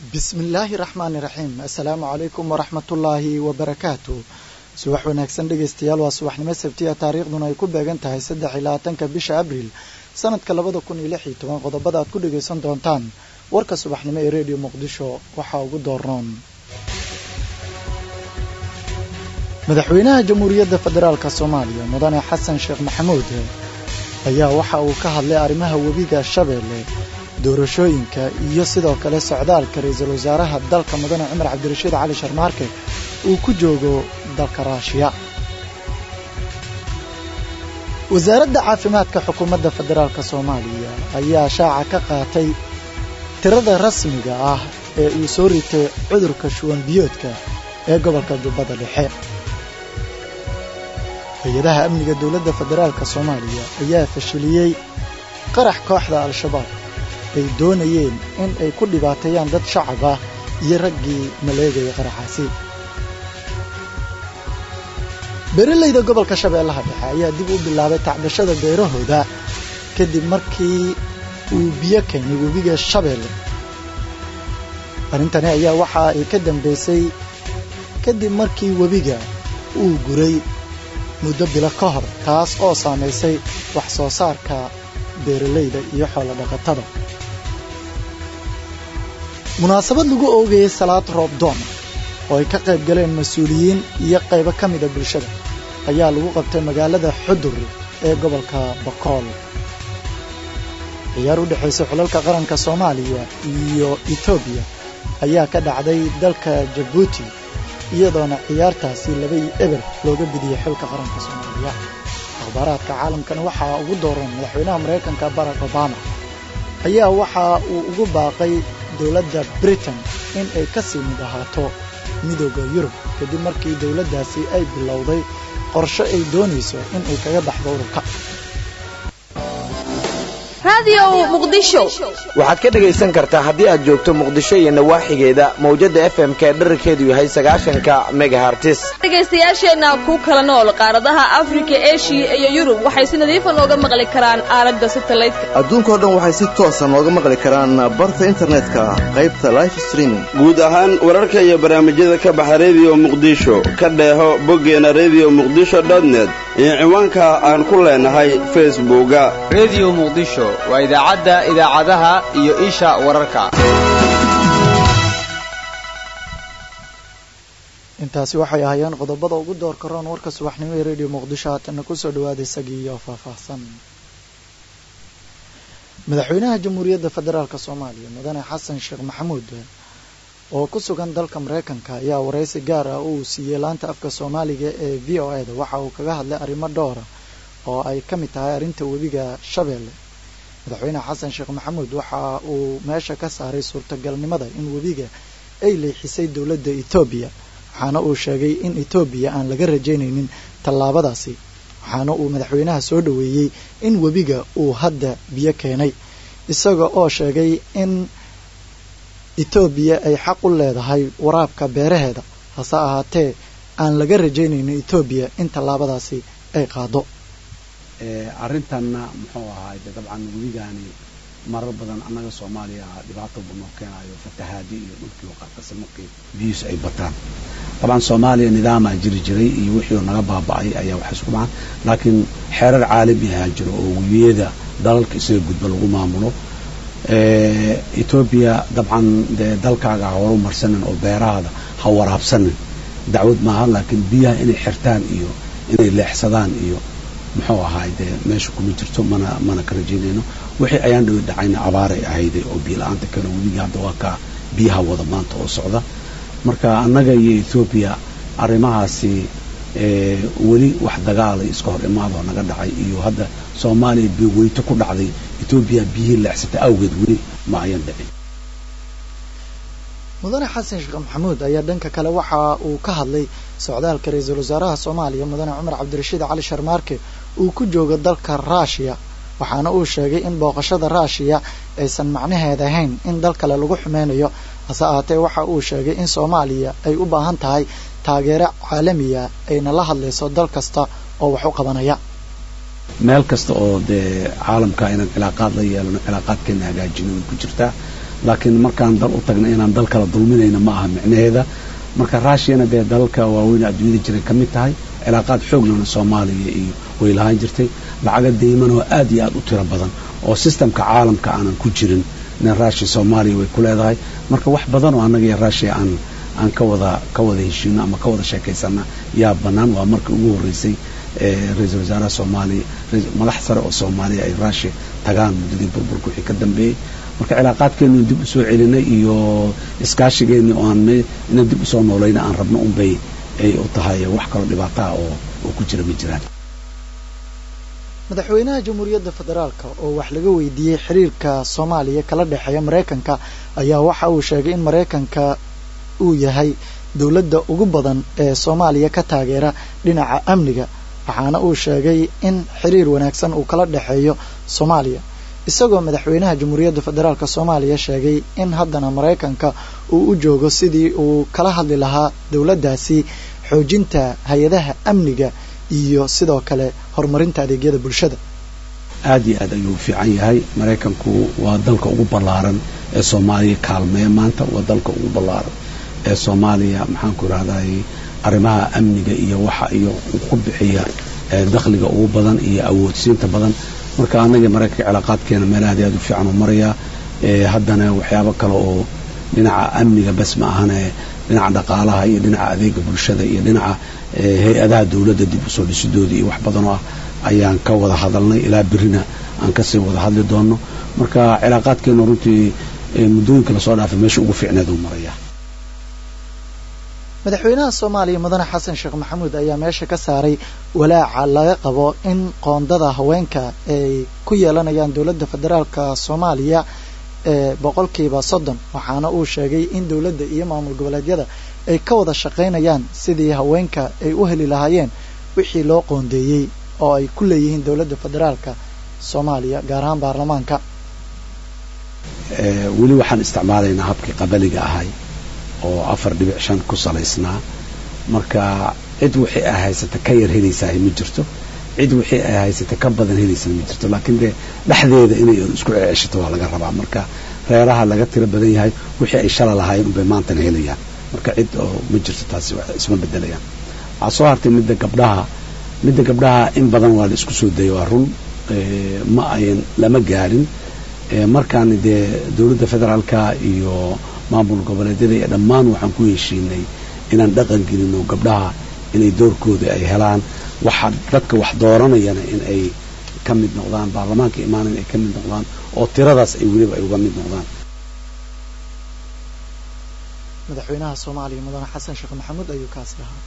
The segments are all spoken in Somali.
bismillaahi raxmaani raxiim assalaamu calaykum waraxmatullaahi wabarakaatu subax wanaagsan dhegeystayaal waa subaxnimo sabtiya taariikhduna ay ku beegan tahay saddex iyo labaatanka bisha abriil sanadka labada kun iyo lix iyo toban qodobada aad ku dhegeysan doontaan warka subaxnimo ee redio muqdisho waxaa ugu doornoon madaxweynaha jamhuuriyadda federaalk soomaaliya mudane xasan sheekh maxamuud ayaa waxa uu ka hadlay arrimaha webiga shabeelle doorashooyinka iyo sidoo kale socdaalka ra-iisul wasaaraha dalka mudane cumar cabdirashiid cali sharmaarke uu ku joogo dalka raashiya wasaaradda caafimaadka xukuumadda federaalk soomaaliya ayaa shaaca ka qaatay tirada rasmiga ah ee uu soo ritay cudurka shuwan biyoodka ee gobolka jubbada dhexe hay-adaha amniga dowladda federaalk soomaaliya ayaa fashiliyey qarax kooxda al-shabaab ay doonayeen in ay ku dhibaateeyaan dad shacab ah iyo raggii maleegaya qaraxaasi beeralayda gobolka shabeellaha dhexe ayaa dib u bilaabay tacbashada beerahooda kadib markii uu biyo keenay webiga shabeelle arrintani ayaa waxa ay ka dambaysay kadib markii webiga uu guray muddo bilo ka hor taas oo saamaysay wax soo saarka beeralayda iyo xoolo dhaqatada munaasabad lagu oogayay salaad roob doona oo ay ka qayb galeen mas-uuliyiin iyo qaybo ka mida bulshada ayaa lagu qabtay magaalada xudur ee gobolka bakool ciyaar u dhexaysa xulalka qaranka soomaaliya iyo etoobiya ayaa ka dhacday dalka jabuuti iyadoona ciyaartaasi labay eber looga bidiyey xilka qaranka soomaaliya akhbaaraadka caalamkana waxaa ugu dooran madaxweynaha maraykanka barack obama ayaa waxa uu ugu baaqay dowladda britain in ay ka sii mid ahaato midooda yurub kadib markii dowladdaasi ay bilowday qorshe ay doonayso in ay kaga baxdo ururka waxaad ka dhegaysan kartaa haddii aad joogto muqdisho iyo nawaaxigeeda mawjadda f m k dherarkeedu yahay sagaashanka megahartis dhegaystayaasheenna ku kala nool qaaradaha afrika eshiya iyo yurub waxay si nadiifa nooga maqli karaan aalada satalaydka adduunkao dhan waxay si toosa nooga maqli karaan barta internetka qaybta life streaming guud ahaan wararka iyo barnaamijyada ka baxa rediyo muqdisho ka dheeho boggeena rediyo muqdisho dotnet iyo ciwaanka aan ku leenahay facebooka rediyo muqdisho waa idaacadda idaacadaha iyo isha wararka intaasi waxay ahaayeen qodobada ugu doorka roon warka subaxnimo ee rediyo muqdisho haatana kusoo dhawaada isagii iyo faahfaahsan madaxweynaha jamhuuriyadda federaalk soomaaliya mudane xasan sheekh maxamuud oo ku sugan dalka maraykanka ayaa waraysi gaar ah uu siiyey laanta afka soomaaliga ee v o e da waxa uu kaga hadlay arrimo dhowra oo ay ka mid tahay arrinta webiga shabeelle madaxweyne xasan sheekh maxamuud waxa uu meesha ka saaray suurtagalnimada in webiga ay leexisay dowladda etoobiya waxaana uu sheegay in etoobiya aan laga rajaynaynin tallaabadaasi waxaana uu madaxweynaha soo dhoweeyey in webiga uu hadda biyo keenay isaga oo sheegay in etoobiya ay xaq u leedahay waraabka beeraheeda hase ahaatee aan laga rajaynaynin etoobiya in tallaabadaasi ay qaado arrintanna muxuu ahaay de dabcan webigaani marar badan annaga soomaaliya dhibaato buu noo keenayo fatahaadi iyo dhulkii oo qaarkase markii biyuus ay bataan dabcan soomaaliya nidaamaa jiri jiray iyo wixii oo naga baaba'ay ayaa wax isku dhacaan laakiin xeerar caalami ahaa jiro oo webiyada dalalka isaga gudba lagu maamulo etoobiya dabcan dee dalkaaga ha horu marsanin oo beerahaada ha waraabsanin dacwad maaha laakiin biyaha inay xirtaan iyo inay leexsadaan iyo muxuu ahaay dee meesha kuma jirto mana mana ka rajaynayno wixii ayaan dhawi dhacayna abaaray ahayday oo biyo la-aanta kale webiga hadda waa kaa biyaha wada maanta oo socda marka annaga iyo ethoobiya arrimahaasi weli wax dagaalay iska hor imaadoo naga dhacay iyo hadda soomaaliya biyo weyto ku dhacday etoobiya biyihii leexsatay awgeed weli ma ayan dhicin mudane xasan sheekh maxamuud ayaa dhanka kale waxa uu ka hadlay socdaalka ra-iisul wasaaraha soomaaliya mudane cumar cabdirashiid cali sharmaarke uu ku joogo dalka raashiya waxaana uu sheegay in booqashada raashiya aysan macnaheed ahayn in dal kale lagu xumeynayo hase ahaatee waxa uu sheegay in soomaaliya ay u baahan tahay taageero caalamiya ayna la hadlayso dal kasta oo wax u qabanaya meel kasta oo dee caalamka inaan cilaaqaad la yeelano cilaaqaadkeena hagaajino way ku jirtaa laakiin markaan dal u tagna inaan dal kala dulminayna ma aha micnaheeda marka rushiyana dee dalalka waaweyn adduunyada jiray ka mid tahay cilaaqaad xooglana soomaaliya iyo way lahaan jirtay lacaga deyman oo aad iyo aad u tiro badan oo sistamka caalamka aanan ku jirin nin rushiya soomaaliya way ku leedahay marka wax badan oo annaga iyo rushiya aan aan ka wada ka wada heshiino ama ka wada sheekaysana yaa bannaan waa markii ugu horreysay ra-iisul wasaaraha soomaaliya madax sare oo soomaaliya ay rushiya tagaan muddadii burburka wixii ka dambeeyey marka cilaaqaadkeenu dib usoo celinay iyo iskaashigeeni oo aan inaan dib usoo noolayna aan rabno unbay ay u tahay wax kaloo dhibaataha oo oo ku jira ma jiraan madaxweynaha jamhuuriyadda federaalka oo wax laga weydiiyey xiriirka soomaaliya kala dhexeeya maraykanka ayaa waxa uu sheegay in maraykanka uu yahay dowladda ugu badan ee soomaaliya ka taageera dhinaca amniga waxaana uu sheegay in xiriir wanaagsan uu kala dhexeeyo soomaaliya isagoo madaxweynaha jamhuuriyadda federaalk soomaaliya sheegay in haddana maraykanka uu u joogo sidii uu kala hadli lahaa dowladdaasi xoojinta hay-adaha amniga iyo sidoo kale horumarinta adeegyada bulshada aad iyo aad ayuu fiican yahay maraykanku waa dalka ugu ballaaran ee soomaaliya kaalmeeya maanta waa dalka ugu ballaaran ee soomaaliya maxaanku irahday arrimaha amniga iyo waxa iyo ku bixiya dakhliga ugu badan iyo awoodsiinta badan marka annaga maraykanka cilaaqaadkeena meel aad iyo aad u fiican u marayaa haddana waxyaabo kale oo dhinaca amniga bas ma ahane dhinaca dhaqaalaha iyo dhinaca adeega bulshada iyo dhinaca hay-adaha dowladda dib usoo dhisidooda iyo wax badanoo ah ayaan ka wada hadalnay ilaa berina aan kasii wada hadli doono marka cilaaqaadkeenu runtii muddooyinka lasoo dhaafay meesha ugu fiicneed uu maraya madaxweynaha soomaaliya mudane xasan sheekh maxamuud ayaa meesha ka saaray walaaca laga qabo in qoondada haweenka ay ku yeelanayaan dowladda federaalka soomaaliya ee boqolkiiba soddon waxaana uu sheegay in dowladda iyo maamul goboleedyada ay ka wada shaqaynayaan sidii haweenka ay u heli lahaayeen wixii loo qoondeeyey oo ay ku leeyihiin dowladda federaalka soomaaliya gaar ahaan baarlamaanka weli waxaan isticmaalaynaa habkii qabaliga ahay oo afar dhibic shan ku salaysnaa marka cid wixii ay haysata ka yar helaysaa ma jirto cid wixii ay haysata ka badan helaysaa ma jirto laakiin dee dhexdeeda inay isku ceeshato waa laga rabaa marka reeraha laga tiro badan yahay wixii ay shala lahaayeen unbay maantana helayaan marka cid oo ma jirto taasi isma bedelayaan waxaa soo hartay midda gabdhaha midda gabdhaha in badan waa la isku soo dayay waa run ma ayan lama gaarin markaan dee dowladda federaalka iyo maamul goboleedyada iyo dhammaan waxaan ku heshiinay inaan dhaqan gelino gabdhaha inay doorkooda ay helaan waxa dadka wax dooranayana in ay ka mid noqdaan baarlamaanka imaana in ay ka mid noqdaan oo tiradaas ay weliba ay uga mid noqdaan madaxweynaha soomaaliya mudane xasan sheekh maxamuud ayuu kaasi ahaa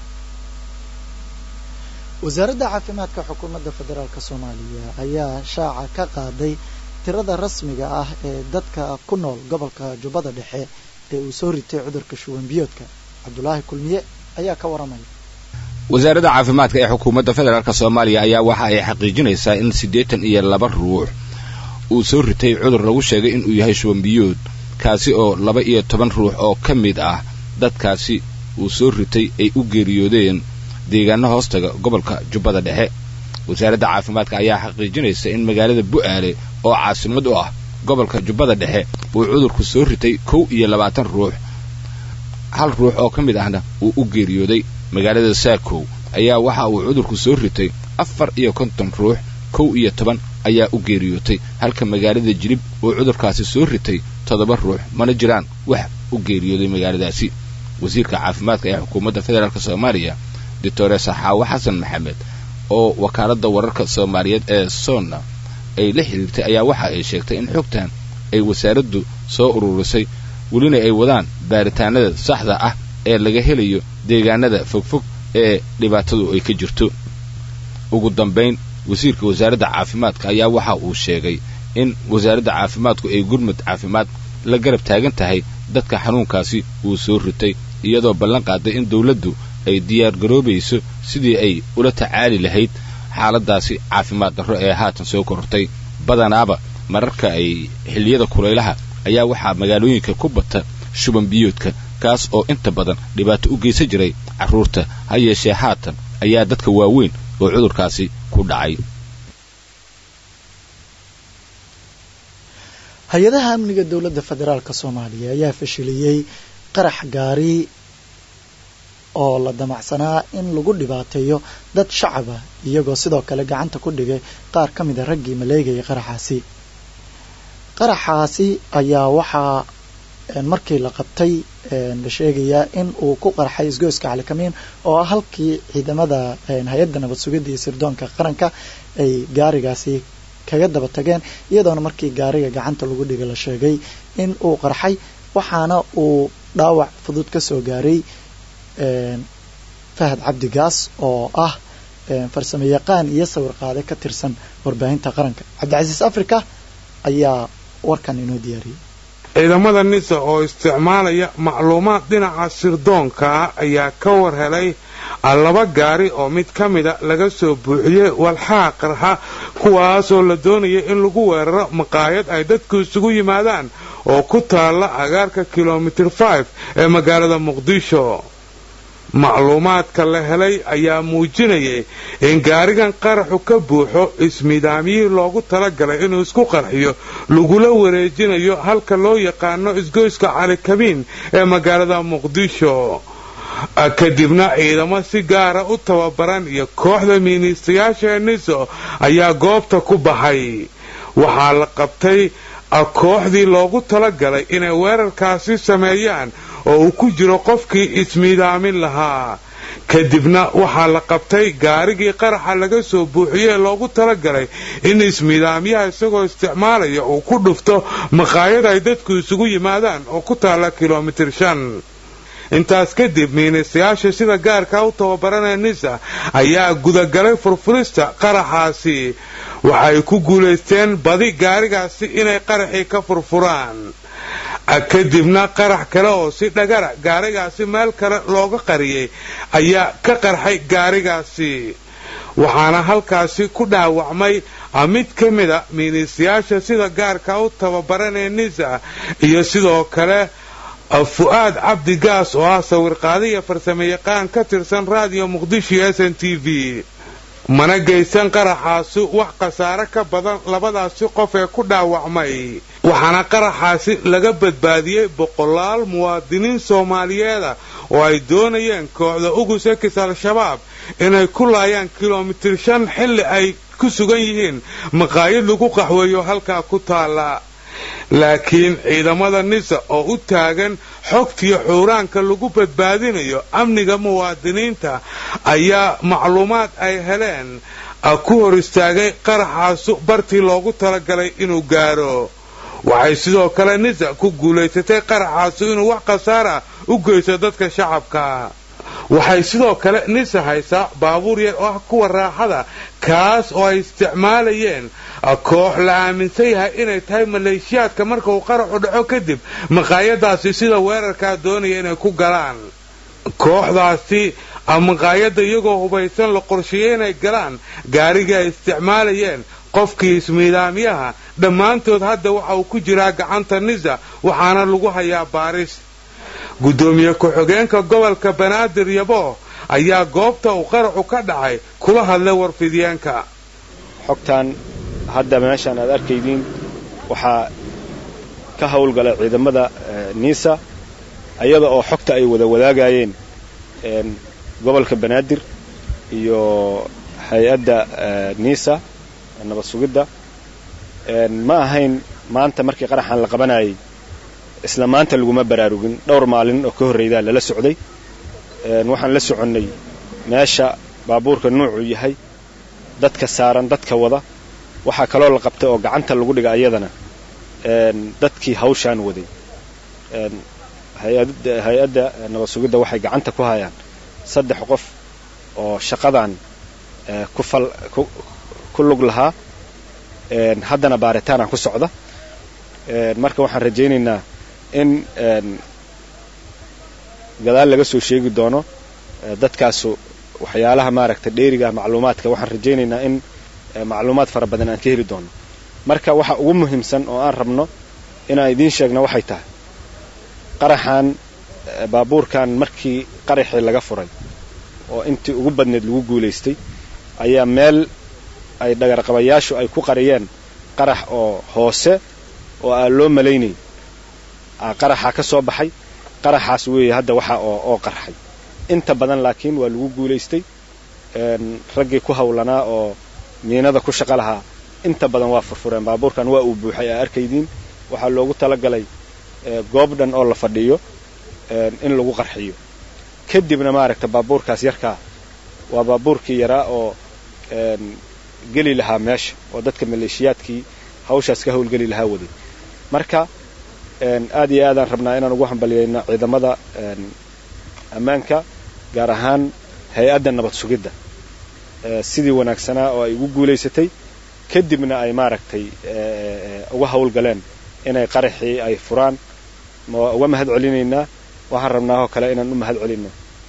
wasaaradda caafimaadka xukuumadda federaalk soomaaliya ayaa shaaca ka qaaday tirada rasmiga ah ee dadka ku nool gobolka jubbada dhexe ee uu soo ritay cudurka shuban biyoodka cabdulaahi kulmiye ayaa ka waramaya wasaaradda caafimaadka ee xukuumadda federaalk soomaaliya ayaa waxa ay xaqiijinaysaa in siddeetan iyo laba ruux uu soo ritay cudur lagu sheegay inuu yahay shuban biyood kaasi oo laba iyo toban ruux oo ka mid ah dadkaasi uu soo ritay ay u geeriyoodeen deegaano hoostaga gobolka jubbada dhexe wasaaradda caafimaadka ayaa xaqiijinaysa in magaalada bu'aale oo caasimad u ah gobolka jubbada dhexe uu cudurku soo ritay kow iyo labaatan ruux hal ruux oo ka mid ahna uu u geeriyooday magaalada saakow ayaa waxa uu cudurku soo ritay afar iyo konton ruux kow iyo toban ayaa u geeriyootay halka magaalada jilib uu cudurkaasi soo ritay toddoba ruux mana jiraan wax u geeriyooday magaaladaasi wasiirka caafimaadka ee xukuumadda federaalk soomaaliya doctore saxaawo xasan maxamed oo wakaaladda wararka soomaaliyeed ee sonna ay la xidhiirtay ayaa waxa ay sheegtay in xogtan ay wasaaraddu soo ururisay welina ay wadaan baaritaanada saxda ah ee laga helayo deegaanada fogfog ee dhibaatadu ay ka jirto ugu dambayn wasiirka wasaaradda caafimaadka ayaa waxa uu sheegay in wasaaradda caafimaadku ay gurmud caafimaad la garab taagan tahay dadka xanuunkaasi uu soo ritay iyadoo ballan qaaday in dawladdu ay diyaargaroobayso sidii ay ula tacaali lahayd xaaladaasi caafimaad darro ee haatan soo korortay badanaaba mararka ay xilliyada kulaylaha ayaa waxaa magaalooyinka ku bata shuban biyoodka kaas oo inta badan dhibaato u geysan jiray carruurta ha yeeshee haatan ayaa dadka waaweyn oo cudurkaasi ku dhacay hay-adaha amniga dowladda federaalk soomaaliya ayaa fashiliyey qarax gaari oo la damacsanaa in lagu dhibaateeyo dad shacaba iyagoo sidoo kale gacanta ku dhigay qaar ka mida raggii maleegayay qaraxaasi qaraxaasi ayaa waxaa markii la qabtay la sheegayaa in uu ku qarxay isgoyska calikamiin oo ah halkii ciidamada hay-adda nabad sugidda iyo sirdoonka qaranka ay gaarigaasi kaga daba tageen iyadoona markii gaariga gacanta lagu dhigay la sheegay in uu qarxay waxaana uu dhaawac fudud ka soo gaaray fahad cabdigaas oo ah farsamo yaqaan iyo sawir qaade ka tirsan warbaahinta qaranka cabdicasiis africa ayaa warkan inoo diyaariyey ciidamada nisa oo isticmaalaya macluumaad dhinaca sirdoonka ah ayaa ka war helay laba gaari oo mid ka mida laga soo buuxiyey walxaa qarxa kuwaasoo la doonaya in lagu weeraro maqaayad ay dadku isugu yimaadaan oo ku taalla agaarka kilomitir five ee magaalada muqdisho macluumaadka la helay ayaa muujinayay in gaarigan qaraxu ka buuxo ismidaamyihii loogu talagalay inuu isku qarxiyo lagula wareejinayo halka loo yaqaano isgoyska calikabiin ee magaalada muqdisho kadibna ciidamo si gaara u tababaran iyo kooxda miiniistayaasha niso ayaa goobta ku baxay waxaa la qabtay kooxdii loogu talagalay inay weerarkaasi sameeyaan oo uu ku jiro qofkii ismiidaamin lahaa kadibna waxaa la qabtay gaarigii qaraxa laga soo buuxiyey loogu talagalay in ismiidaamyaha isagoo isticmaalaya uu ku dhufto maqaayad ay dadku isugu yimaadaan oo ku taalla kilomitir shan intaas kadib miinistayaasha sida gaarka u tababaranee nisa ayaa gudagalay furfurista qaraxaasi waxay ku guulaysteen badi gaarigaasi inay qaraxii ka furfuraan kadibna qarax kale oo si dhagara gaarigaasi meel kale looga qariyey ayaa ka qarxay gaarigaasi waxaana halkaasi ku dhaawacmay mid ka mida miiniistayaasha sida gaarka u tababaranee nisa iyo sidoo kale fu'aad cabdi gaas oo ah sawirqaadiya farsamo yaqaan ka tirsan raadiyo muqdisho s n t v mana geysan qaraxaasi wax khasaare ka badan labadaasi qof ee ku dhaawacmay waxaana qaraxaasi laga badbaadiyey boqolaal muwaadiniin soomaaliyeeda oo ay doonayeen kooxda ugus ekis al-shabaab inay ku laayaan kilomitir shan xilli ay ku sugan yihiin maqaayad lagu qaxweeyo halkaa ku taalla laakiin ciidamada nisa oo u taagan xogtiyo xuuraanka lagu badbaadinayo amniga muwaadiniinta ayaa macluumaad ay heleen ku hor istaagay qaraxaasu bartii loogu talagalay inuu gaaro waxay sidoo kale nisa ku guulaysatay qaraxaasu inuu wax khasaara u geysto dadka shacabka waxay sidoo kale nisa haysaa baabuur yar oo ah kuwa raaxada kaas oo ay isticmaalayeen koox la aaminsan yahay inay tahay maleeshiyaadka marka uu qaraxu dhaco kadib maqaayadaasi sida weerarkaa doonaya inay ku galaan kooxdaasi maqaayadda iyagoo hubaysan la qorsheeyey inay galaan gaarigii ay isticmaalayeen qofkii ismiidaamyaha dhammaantood hadda waxa uu ku jiraa gacanta nisa waxaana lagu hayaa baaris guddoomiye ku-xigeenka gobolka banaadir yabo ayaa goobta uu qaraxu ka dhacay kula hadlay warfidiyeenka xogtan hadda meeshaan aad arkaydiin waxaa ka howlgalay ciidamada niisa ayada oo xogta ay wada wadaagayeen gobolka banaadir iyo hay-adda niisa nabad sugidda ma ahayn maanta markii qaraxan la qabanayay isla maanta laguma baraarugin dhowr maalin oo ka horraydaa lala socday waxaan la soconnay meesha baabuurka nuucuu yahay dadka saaran dadka wada waxaa kaloo la qabtay oo gacanta lagu dhiga ayadana dadkii hawshaan waday hay-adda nabad sugidda waxay gacanta ku hayaan saddex qof oo shaqadan ku lug lahaa haddana baaritaana ku socda marka waxaan rajaynaynaa in gadaal laga soo sheegi doono dadkaasu waxyaalaha maaragtay dheeriga ah macluumaadka waxaan rajaynaynaa in macluumaad fara badan aan ka heli doono marka waxa ugu muhiimsan oo aan rabno inaan idiin sheegno waxay tahay qaraxan baabuurkan markii qaraxii laga furay oo intii ugu badneed lagu guulaystay ayaa meel ay dhagarqabayaashu ay ku qariyeen qarax oo hoose oo aan loo malaynay qaraxaa ka soo baxay qaraxaas weeye hadda waxa oo qarxay inta badan laakiin waa lagu guulaystay raggii ku hawlanaa oo miinada ku shaqo lahaa inta badan waa furfureen baabuurkan waa uu buuxay aa arkaydiin waxaa loogu talagalay goob dhan oo la fadhiyo in lagu qarxiyo kadibna maaragta baabuurkaas yarkaa waa baabuurkii yaraa oo geli lahaa meesha oo dadka maleeshiyaadkii hawshaas ka hawlgeli lahaa waday marka aad iyo aadaan rabnaa inaan ugu hambaliyayno ciidamada ammaanka gaar ahaan hay-adda nabad sugidda sidii wanaagsanaa oo ay ugu guulaysatay kadibna ay maaragtay uga hawlgaleen inay qaraxii ay furaan uga mahad celinaynaa waxaan rabnaa oo kale inaan u mahad celinno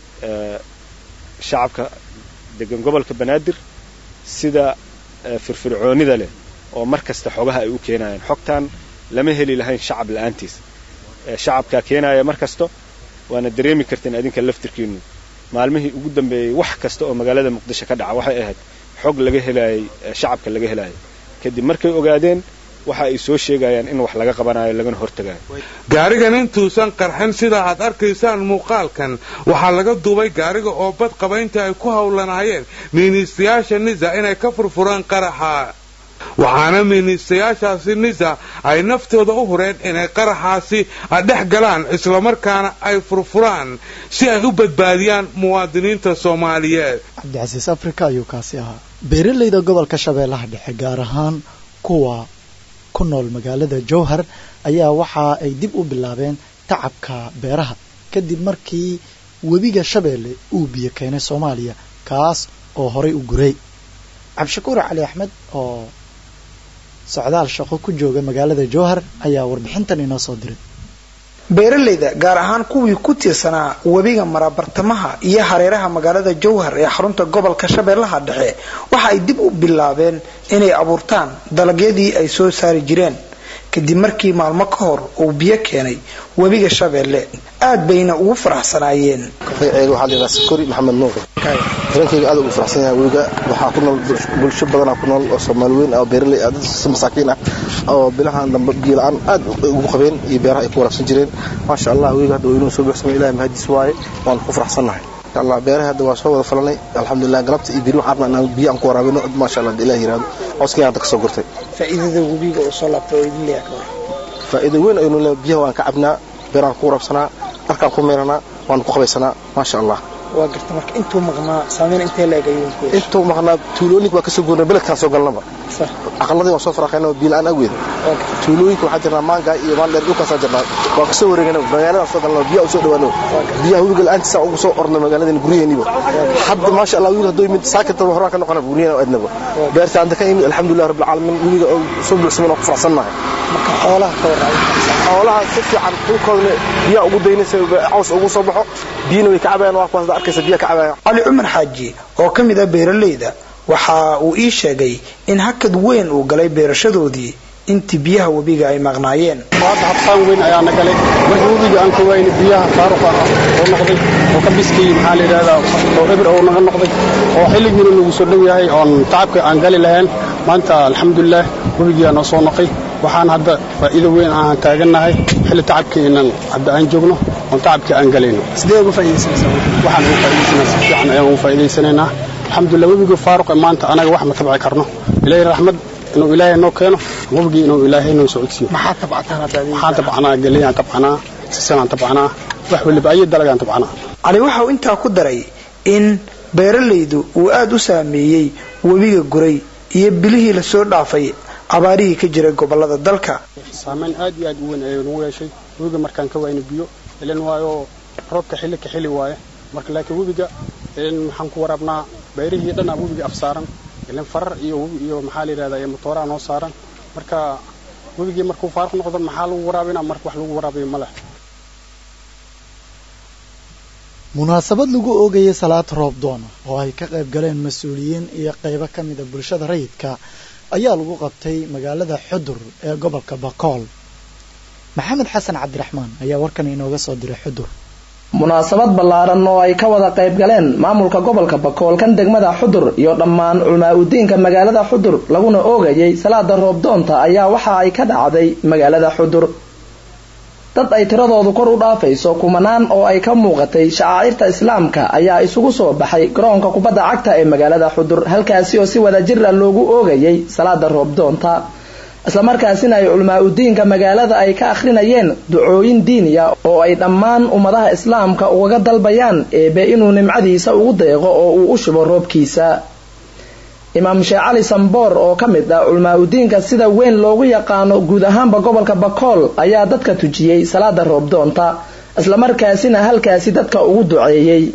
shacabka degan gobolka banaadir sida firfircoonida leh oo mar kasta xogaha ay u keenayaan xogtan lama heli lahayn shacab la'aantiis shacabkaa keenaya mar kasta waana dareemi karteen adinka laftirkiinu maalmihii ugu dambeeyey wax kasta oo magaalada muqdisho ka dhaca waxay ahayd xog laga helaayay shacabka laga helaayay kadib markay ogaadeen waxa ay soo sheegayaan in wax laga qabanayo lagana hortagayo gaarigan intuusan qarxin sida aad arkaysaan muuqaalkan waxaa laga duubay gaariga oo bad qabaynta ay ku howlanaayeen miiniistayaasha nisa inay ka furfuraan qaraxa waxaana miiniistayaashaasi nisa ay naftooda u hureen inay qaraxaasi dhex galaan islamarkaana ay furfuraan si ay u badbaadiyaan muwaadiniinta soomaaliyeed cabdicasiis afrika ayuu kaasi ahaa beeralayda gobolka shabeellaha dhexe gaar ahaan kuwa ku nool magaalada jowhar ayaa waxa ay dib u bilaabeen tacabka beeraha kadib markii webiga shabeelle uu biyo keenay soomaaliya kaas oo horay u guray cabdishakuur cali axmed oo socdaal shaqo ku jooga magaalada jowhar ayaa warbixintan inoo soo diray beeralayda gaar ahaan kuwii ku tiirsanaa webiga mara bartamaha iyo hareeraha magaalada jowhar ee xarunta gobolka shabeellaha dhexe waxa ay dib u bilaabeen inay abuurtaan dalagyadii ay soo saari jireen kadib markii maalmo ka hor uu biyo keenay webiga shabeelle aad bayna ugu faraxsanaayeen magacayga waxaa la yidhaha sakori maxamed nuur hirankayga aad ugu faraxsan yahay webiga waxaa ku nool bulsho badanaa ku nool oo soomaali weyn oo beeraley ah dad masaakiin ah oo bilahan dambe biyo la-aan aad ugu qabeen iyo beeraha ay ku waraabsan jireen maasha allah webiga hadda inuu soo buuxsamay ilahay mahadiis waaye waan ku faraxsannahay allah beeraha hadda waa soo wada falanay alxamdulilah galabta iyo biri waxaan rabnaa inaan biyo aan ku waraabino maasha allah ilaah yiraahdo cawskii hadda ka soo gurtay faa'iidada webiga oo soo laabtay oo idin leeyahay faa'iido weyn aynu leeyahay biyaha waan ka cabnaa beeraan ku waraabsanaa dharkaan ku meeranaa waan ku qabaysanaa maasha allah waa garta marka intuu maqnaa saameyn intee leeg ayuu ku yeeshay intuu maqnaa tuulooyinka waa ka soo goornay beledkaan soo galnaba aqaladii waan soo faraqaynaa biyo la-aan awgeed tuulooyinka waxaa jirnaa maangaa iyo maandheer dhulkaasaa jirnaa waan kasoo wareegana magaaladaan soo galnaa biyaha u soo dhawaano biyaha webiga la-aantiisa ugu soo ornay magaaladeen guryaheeniba hadda maasha allah wiil hadduu yimid saakataba horaan ka noqona guryaheena adnaba beerta anta ka yimid alxamdulilah rabbil caalamiin webiga oo soo buuxsaman oo ku faraxsannahay marka xoolaha ka warraabin xoolaha si fiican dhulkoodana biyaha ugu daynaysa caws ugu soo baxo biyana way ka cabayaan waa kuwaas arkaysa biyaha ka cabayaan cali cumar xaaji oo ka mid ah beeralayda waxa uu ii sheegay in hakad weyn uu galay beerashadoodii intii biyaha webiga ay maqnaayeen hadda habsaan weyn ayaana galay markii webiga aan ka waayna biyaha faaruqa ah oo noqday oo ka biskay maxaa la yidhahdaa oo eber oo naga noqday oo xilligiina nagu soo dhow yahay oon tacabka aan gali lahayn maanta alxamdulilah webigiyaa noo soo noqay waxaan hadda faa'iido weyn aan taagannahay xilli tacabkiinan hadda aan joogno oon tacabkii aan galayno sidee uga faa'iidaysanaysaa waxaan ugu faa'iidaysanaa si fiican ayaan ugu faa'iidaysanaynaa alxamdulilah webiga faaruqa maanta anaga wax ma tabci karno ilaahay raxmad inuu ilaahay noo keeno webigii inuu ilaahay noo socodsiiyo maxaa tabcataan hadda waxaan tabcanaa geliyaan tabcanaa sisanaan tabcanaa wax waliba ayo dalagaan tabcanaa cali waxa uu intaa ku daray in beeralaydu uu aad u saameeyey webiga guray iyo bilihii lasoo dhaafay abaarihii ka jiray gobolada dalka saamayn aad iyo aad u weyn ayay nagu yeeshay webiga markaan ka waayna biyo ilan waayo roobka xilli ka xili waaye marka laakiin webiga maxaan ku waraabnaa beerihii dhanaa webiga afsaaran ilan farar iyo iyo maxaa la yidhahdaa iyo matooraa noo saaran marka webigii markuu faaruq noqdo maxaa lagu waraabinaa marka wax lagu waraabiyo ma leh munaasabad lagu oogayay salaad roob doona oo ay ka qayb galeen mas-uuliyiin iyo qaybo ka mida bulshada rayidka ayaa lagu qabtay magaalada xudur ee gobolka bakool maxamed xasan cabdiraxmaan ayaa warkan inooga soo diray xudur munaasabad ballaaran oo ay ka wada qayb galeen maamulka gobolka bakool kan degmada xudur iyo dhammaan culmaa udiinka magaalada xudur laguna oogayay salaada roobdoonta ayaa waxa ay ka dhacday magaalada xudur dad ay tiradoodu kor u dhaafayso kumanaan oo ay ka muuqatay shacaa'irta islaamka ayaa isugu soo baxay garoonka kubadda cagta ee magaalada xudur halkaasi oo si wadajir ah loogu oogayay salaada roobdoonta islamarkaasina ay culmaa udiinka magaalada ay ka akhrinayeen ducooyin diiniya oo ay dhammaan ummadaha islaamka ugaga dalbayaan eebe inuu nimcadiisa ugu deeqo oo uu u shubo roobkiisa imaam sheekh cali samboor oo ka mid ah culmaa udiinka sida weyn loogu yaqaano guud ahaanba gobolka bakool ayaa dadka tujiyey salaada roobdoonta islamarkaasina halkaasi dadka ugu duceeyey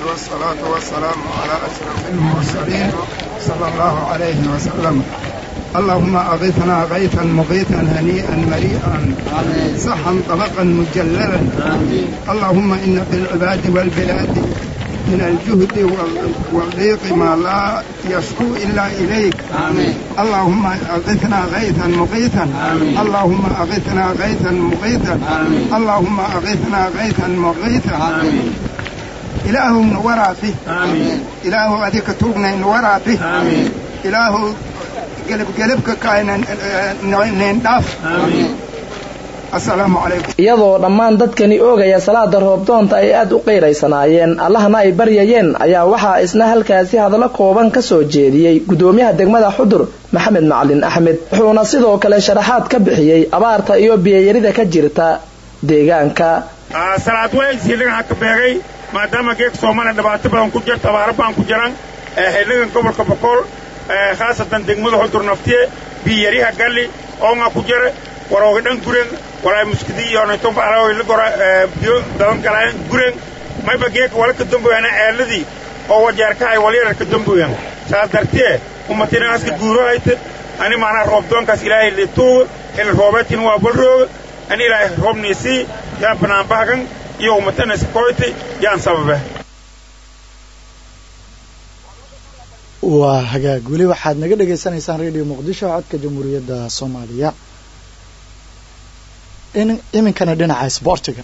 اللهم أغثنا غيثا مغيثا هنيئا مريئا صحا طبقا مجللا اللهم إن في العباد والبلاد من الجهد والضيق ما لا يشكو إلا إليك آمين. اللهم أغثنا غيثا مغيثا آمين. اللهم أغثنا غيثا مغيثا آمين. اللهم أغثنا غيثا مغيثا آمين. إله نوراتي آمين. إله أديك توقنا نوراتي آمين. إله قلب قلبك كائن ننداف آمين. iyadoo dhammaan dadkani oogaya salaada roobdoonta ay aada u qeyraysanaayeen allahna ay baryayeen ayaa waxaa isna halkaasi hadallo kooban ka soo jeediyey gudoomiyaha degmada xudur maxamed macalin axmed wuxuuna sidoo kale sharaxaad ka bixiyey abaarta iyo biyayarida ka jirta deegaanka salaad waysiiligan haka beegay maadaama geeg soomaliya dhibaato badan ku jirta abaaro baan ku jiran xildhigan gobolka bokool khaasatan degmada xudur naftiye biyariha galli oonga ku jira warooga dhan guren walaa muskidi yoonayton baalaoyla gora biyo daban galaan guren mayba geeka wala ka damboyana eeladii oo wajeerkahay walyara ka damboyan saas dartee umatinaaska guurohayta ani maanaa roobdoonkaas ilaahay lituuga xilli roobeedkin waa balrooga ani ilaahay roobniisii yaan banaanbahagan iyo umatanaysa koyta yaan sababe waa hagaag weli waxaad naga dhagaysanaysaan radio muqdisho codka jamhuuriyadda soomaaliya iminkana dhinaca isboortiga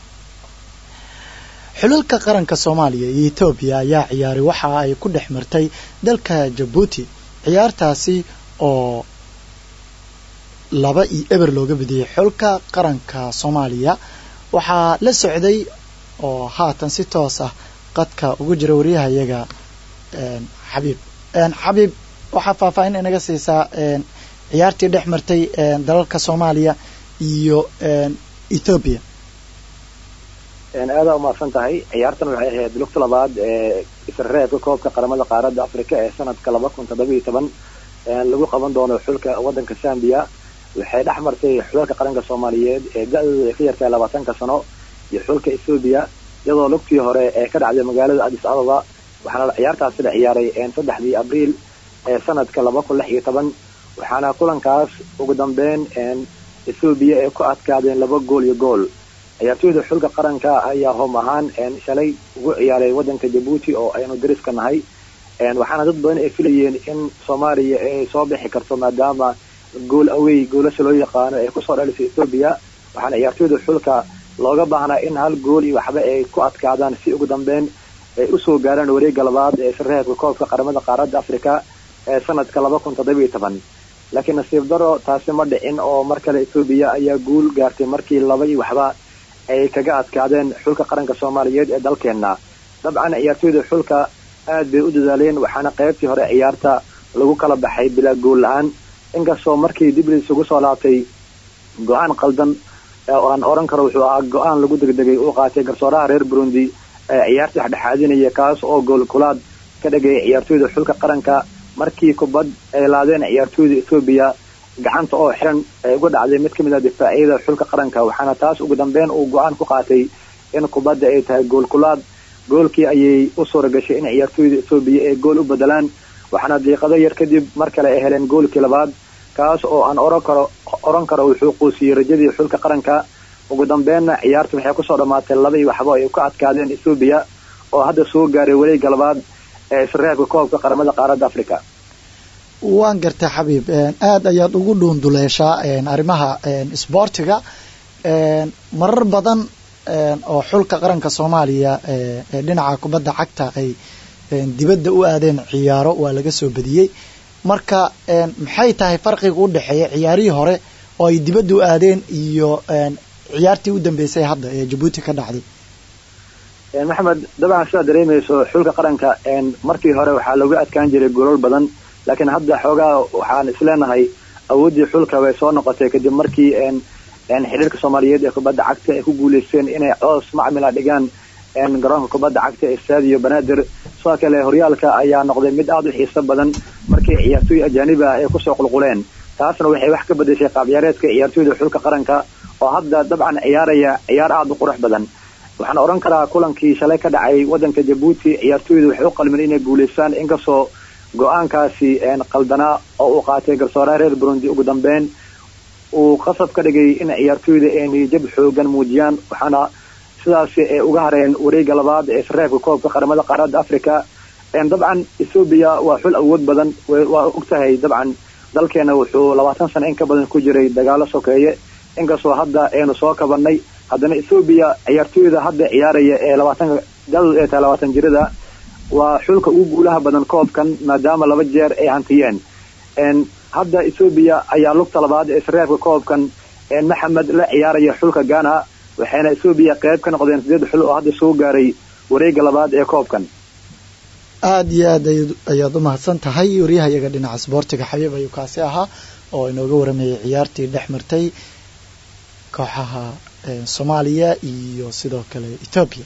xulalka qaranka soomaaliya iyo etoobiya ayaa ciyaaray waxa ay ku dhex martay dalka jabuuti ciyaartaasi oo laba iyo eber looga badiyey xulka qaranka soomaaliya waxaa la socday oo haatan si toos ah qadka ugu jira wariyahayaga xabiib xabiib waxaa faahfaahin inaga siisaa ciyaartii dhex martay dalalka soomaaliya iyo ethoobia aada umahadsan tahay ciyaartan waxay ahayd lugta labaad ee isreebka koobka qaramada qaaradda africa ee sanadka laba kun toddoba iyo toban lagu qaban doono xulka wadanka zambia waxay dhex martay xulalka qaranka soomaaliyeed ee da-dooda ay ka yartahay labaatanka sano iyo xulka ethoobia iyadoo lugtii hore ee ka dhacday magaalada addis ababa waxaana ciyaartaasi la ciyaaray saddexdii abriil ee sanadka laba kun lix iyo toban waxaana kulankaas ugu dambeyn ethoobiya ay ku adkaadeen laba gool iyo gool ciyaartooyda xulka qaranka ayaa hoom ahaan shalay ugu ciyaaray wadanka jabuuti oo aynu dariska nahay waxaana dad badan ay filayeen in soomaaliya ay soo bixi karto maadaama gool awey goolasha loo yaqaano ay kusoo dhalisay ethoobiya waxaana ciyaartooyda xulka looga baahnaa in hal gool iyo waxba ay ku adkaadaan si ugu dambeyn ay usoo gaaraan wareegga labaad ee sareebka koobka qaramada qaaradda africa ee sanadka laba kun toddoba iyo toban laakiin nasiib daro taasi ma dhicin oo mar kale ethoobiya ayaa guul gaartay markii laba iyo waxba ay kaga adkaadeen xulka qaranka soomaaliyeed ee dalkeenna dabcan ciyaartooyda xulka aad bay u dadaaleen waxaana qaybtii hore ciyaarta lagu kala baxay bilaa gool la-aan inkastoo markii dib lisugu soo laabtay go-aan qaldan oo aan oran karo wuxuu ahaa go-aan lagu degdegay uu qaatay garsooraha reer burundi ee ciyaarta dhexdhexaadinaya kaas oo gool kulaad ka dhagayay ciyaartooyda xulka qaranka markii kubad ay laadeen ciyaartooyda ethoobiya gacanta oo xiran ay uga dhacday mid ka mid ah difaacyada xulka qaranka waxaana taas ugu dambeyn uu go-aan ku qaatay in kubadda ay tahay gool kulaad goolkii ayay u suura gashay in ciyaartooyda ethoobiya ay gool u bedelaan waxaana diiqado yar kadib mar kale ay heleen goolkii labaad kaas oo aan oran karo oran karo wuxuu quusiyey rajadii xulka qaranka ugu dambeynna ciyaarta waxay kusoo dhammaatay laba iyo waxba ay ka adkaadeen ethoobiya oo hadda soo gaaray wareegga labaad ee isreebka koobka qaramada qaaradda africa waan gartay xabiib aada ayaad ugu dhuunduleeshaa arrimaha isboortiga marar badan oo xulka qaranka soomaaliya ee dhinaca kubadda cagta ay dibadda u aadeen ciyaaro waa laga soo badiyey marka maxay tahay farqiga u dhexeeya ciyaarihii hore oo ay dibadda u aadeen iyo ciyaartii u dambeysay hadda ee jabuuti ka dhacday maxamed dabcan sidaad dareemayso xulka qaranka markii hore waxaa looga adkaan jiray golol badan laakiin hadda xoogaa waxaan isleenahay awooddii xulka way soo noqotay kadib markii xidhiirka soomaaliyeed ee kubadda cagta ay ku guuleysteen inay coos macmila dhigaan garoonka kubadda cagta ee stadio banaadir sidoo kale horyaalka ayaa noqday mid aada u xiiso badan markii ciyaartooy ajaanib ah ay kusoo qulquleen taasna waxay wax ka bedeshay qaabciyaareedka ciyaartooyda xulka qaranka oo hadda dabcan ciyaaraya ciyaar aada u qurux badan waxaan odhan karaa kulankii shalay ka dhacay wadanka jabuuti ciyaartooyda waxay u qalmeen inay guuleystaan inkastoo go-aankaasi qaldanaa oo uu qaatay garsooraha reer burundi ugu dambeyn uu qasab ka dhigay in ciyaartooyda ay niyajab xoogan muujiyaan waxaana sidaasi ay uga hareen wareega labaad ee sareebka koobka qaramada qaaradda africa dabcan ethoobiya waa xul awood badan waa ogtahay dabcan dalkeena wuxuu labaatan sano in ka badan ku jiray dagaalo sokeeye inkastoo hadda aynu soo kabanay haddana ethoobiya ciyaartooyda hadda ciyaaraya ee labaatanka dadoodu ay tahay labaatan jirada waa xulka ugu guulaha badan koobkan maadaama laba jeer ay hantiyeen hadda ethoobiya ayaa lugta labaad ee sareebka koobkan maxamed la ciyaaraya xulka ghana waxayna ethoobiya qayb ka noqdeen sideed xul oo hadda soo gaaray wareega labaad ee koobkan aada iyo aad ayaad u mahadsan tahay waryahayaga dhinaca sboortiga xabiib ayuu kaasi ahaa oo inooga waramayay ciyaartii dhex martay kooxaha soomaaliya iyo sidoo kale etoobiya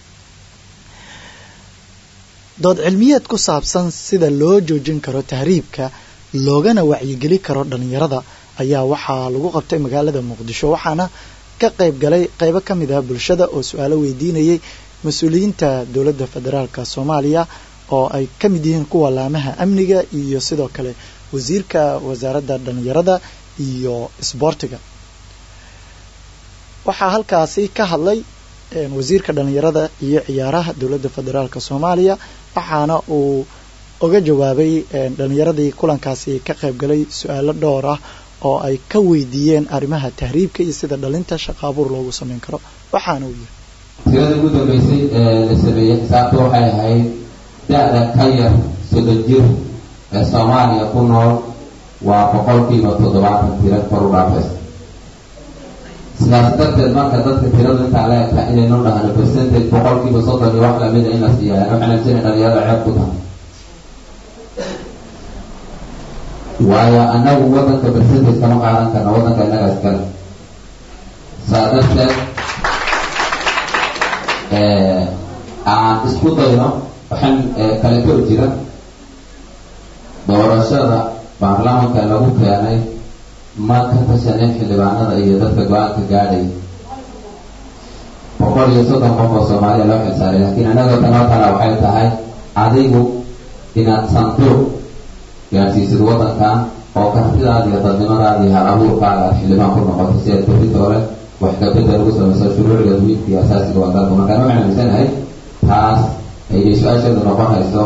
dood cilmiyeed ku saabsan sida loo joojin karo tahriibka loogana wacyigeli karo dhalinyarada ayaa waxaa lagu qabtay magaalada muqdisho waxaana ka qayb galay qaybo ka mid ah bulshada oo su-aalo weydiinayay mas-uuliyiinta dowladda federaalka soomaaliya oo ay ka mid yihiin kuwa laamaha amniga iyo sidoo kale wasiirka wasaaradda dhalinyarada iyo isboortiga waxaa halkaasi ka hadlay wasiirka dhalinyarada iyo ciyaaraha dowladda federaalka soomaaliya waxaana uu uga jawaabay dhalinyaradii kulankaasi ka qayb galay su-aalo dhowr ah oo ay ka weydiiyeen arrimaha tahriibka iyo sida dhalinta shaqa abuur loogu sameyn karo waxaana uu yiri tirada ugu dambeysay ee la sameeyey xisaabta waxay ahayd da-da ka yar soddon jir ee soomaaliya ku nool waa boqolkiiba toddobaatan tira kor u dhaafaysa sidaas darteed marka dadka tiradu intaa la egtaa inaynu dhahno percentage boqolkiiba soddon iyo wax lamida in la siiyaan waxaan aaminsanay dhalinyarada ceeb ku tahay waayo annagu wadanka percentage kama qaadan karna wadanka innaga iskale saa darteed aan isku dayno waxaan kale kor jira doorashada baarlamaanka lagu keenay ma ka tashanin xildhibaanada iyo dadka go-aanka gaadhay boqol iyo soddon qof oo soomaaliya loo xilsaaray laakiin annaga tanoo kale waxay tahay adigu inaad sanduuq gaadhsiisid wadankan oo kartidaada iyo dadnimadaada iyo hal abuurkaaga aad xildhibaan ku noqoto si aad beritoole wax kabedel ugu samayso shuruuciga wiilka iyo asaasiga waa dalka markaan waxaan aaminsanahay taas ayay su-aasheedu noqonayso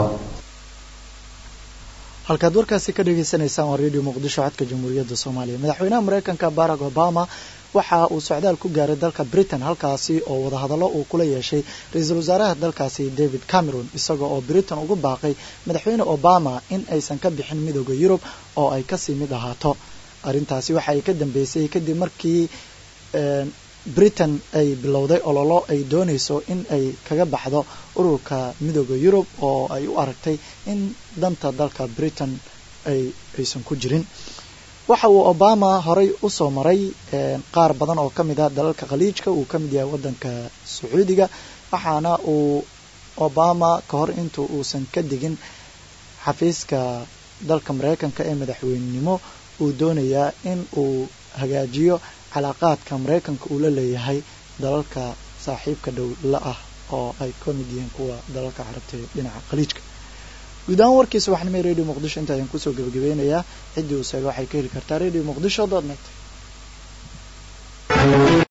halkaad warkaasi ka dhagaysanaysaan waa radio muqdisho codka jamhuuriyadda soomaaliya madaxweynaha mareykanka barack obama waxa uu socdaal ku gaaray dalka britain halkaasi oo wadahadallo uu kula yeeshay ra-iisul wasaaraha dalkaasi david cameron isaga oo britain ugu baaqay madaxweyne obama in aysan ka bixin midooda yurub oo ay kasii mid ahaato arrintaasi waxa ay ka dambeysay kadib markii britain ay bilowday ololo ay doonayso in ay kaga baxdo ururka midooda yurub oo ay u aragtay in danta dalka britain ay aysan ku jirin waxa uu obama horey usoo maray qaar badan oo ka mid ah dalalka khaliijka uu ka mid yahay waddanka sacuudiga waxaana uu obama ka hor inta uusan ka digin xafiiska dalka mareykanka ee madaxweynenimo uu doonayaa in uu hagaajiyo calaaqaadka mareykanka uu la leeyahay dalalka saaxiibka dhow la ah oo ay ka mid yihiin kuwa dalalka carabta ee dhinaca khaliijka guud ahaan warkiisa waxnimay radio muqdisho inta ayaan kusoo gebagabeynayaa ciddii uu seega waxay ka heli kartaa radio muqdisho dot net